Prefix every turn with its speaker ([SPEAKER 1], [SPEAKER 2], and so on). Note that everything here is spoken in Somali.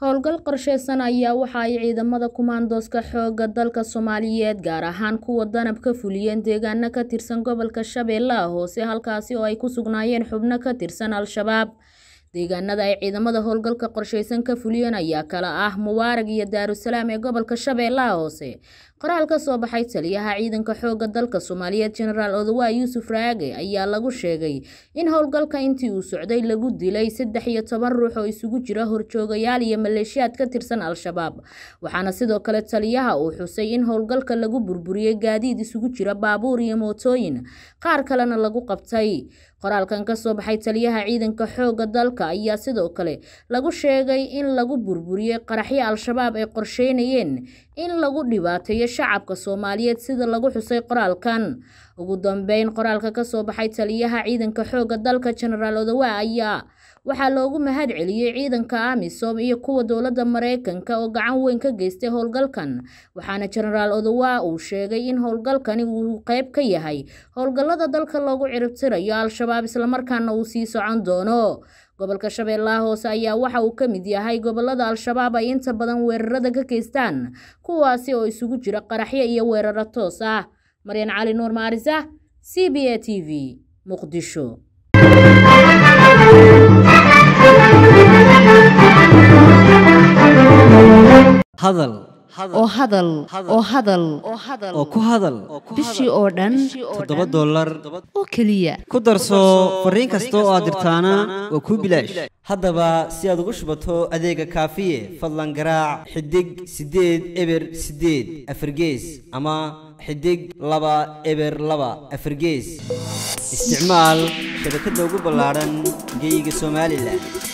[SPEAKER 1] Howlgal qorsheysan ayaa waxa ay ciidamada kumaandooska xoogga dalka Soomaaliyeed gaar ahaan kuwa danab ka fuliyeen deegaano ka tirsan gobolka Shabeellaha Hoose halkaasi oo ay ku sugnaayeen xubno ka tirsan Al-shabaab. Deegaanada ay ciidamada howlgalka qorsheysan ka fuliyeen ayaa kala ah Mubaarag iyo Daarusalaam ee gobolka Shabeellaha Hoose. Qoraal ka soo baxay taliyaha ciidanka xoogga dalka Soomaaliyeed Generaal Odawa Yuusuf Raage ayaa lagu sheegay in howlgalka intii uu socday lagu dilay saddex iyo toban ruux oo isugu jira horjoogayaal iyo maleeshiyaad ka tirsan Al-shabaab. Waxaana sidoo kale taliyaha uu xusay in howlgalka lagu burburiyay gaadiid isugu jira baabuur iyo mootooyin, qaar kalena lagu qabtay. Qoraalkan ka soo baxay taliyaha ciidanka xoogga dalka ayaa sidoo kale lagu sheegay in lagu burburiyay qaraxyo Al-shabaab ay qorsheynayeen in lagu dhibaateeyo shacabka Soomaaliyeed sida lagu xusay qoraalkan. Ugu dambeyn, qoraalka ka soo baxay taliyaha ciidanka xoogga dalka Generaal Odawa ayaa waxaa loogu mahadceliyay ciidanka AMISOM iyo kuwa dowladda Mareykanka oo gacan weyn ka geystay howlgalkan. Waxaana Generaal Odawa uu sheegay in howlgalkani uu qayb ka yahay howlgallada dalka loogu ciribtirayo Al-shabaab isla markaana uu sii socon doono. Gobolka Shabeellaha Hoose ayaa waxa uu ka mid yahay gobollada Al-shabaab ay inta badan weerarada ka geystaan, kuwaasi oo isugu jira qaraxyo iyo weeraro toos ah. Maryan Cali Nuur Maarisa, CBA TV, Muqdisho.
[SPEAKER 2] hadal
[SPEAKER 3] oo hadal oo hadal
[SPEAKER 2] oo ku hadal
[SPEAKER 3] bishii oo dhan
[SPEAKER 2] toddoba dollar
[SPEAKER 3] oo keliya
[SPEAKER 2] ku darso fariin kasta oo aad dirtaana waa kuu bilaash haddaba si aad ugu shubato adeega kaafiye fadlan garaac xidig siddeed eber siddeed afargees ama xidig laba eber laba afargees isticmaal shabakadda ugu ballaadhan geyga somalilan